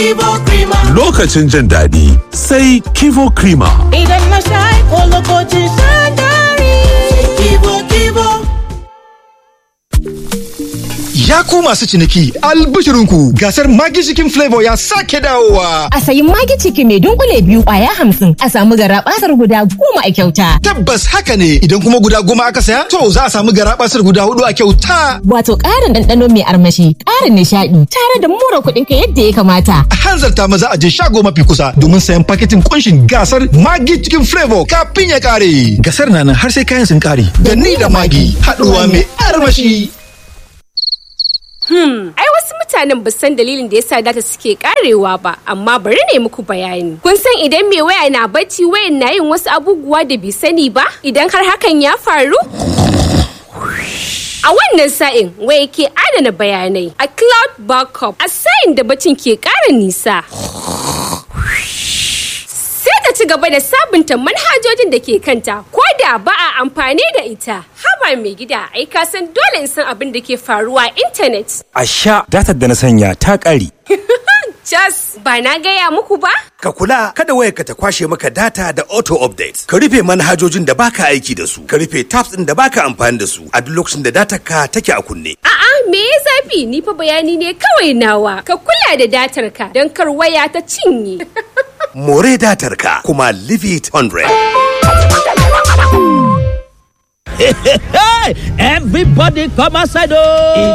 Kivo Krima. Lokacin jin daɗi sai Kivo Krima. Idan na sha ko lokacin shan dari. Kivo Kivo. Ya ku masu ciniki albishirinku gasar Magi Chicken Flavor ya sake dawowa. A sayi magi ciki mai dunkule biyu kwaya hamsin a samu gara basar guda goma a kyauta. Tabbas haka ne idan kuma guda goma aka saya to za a samu garabasar guda hudu a kyauta. Wato ƙarin ɗanɗano mai armashi, ƙarin nishaɗi, tare da mura kuɗin ka yadda ya kamata. A hanzarta maza a je shago mafi kusa domin sayan paketin kunshin gasar Magi Chicken Flavor kafin ya kare. Gasar na nan har sai kayan sun kare. Da ni da Magi haɗuwa mai armashi. Ai wasu mutanen ba san dalilin da yasa data suke karewa ba, amma bari ne muku bayani. Kun san idan mai waya na bacci wayan na yin wasu abubuwa da bai sani ba? Idan har hakan ya faru? A wannan sa'in waya ke adana bayanai a cloud backup a sa'in da bacin ke ƙara nisa. Sai ta ci gaba da sabunta manhajojin da ke kanta ko da ba a amfani da ita. Haba mai gida ai ka san dole in san abin da ke faruwa a intanet. A sha datar da na sanya ta ƙare. Jas, ba na gaya muku ba? Ka kula kada wayarka ta kwashe maka data da auto update. Ka rufe manhajojin da baka aiki da su. Ka rufe tabs ɗin da baka amfani da su a duk lokacin da datar ka take a kunne. A'a, me ya zafi? Ni fa bayani ne kawai nawa. Ka kula da datar ka don kar waya ta cinye. More datar ka kuma leave it 100. Everybody come outside oh!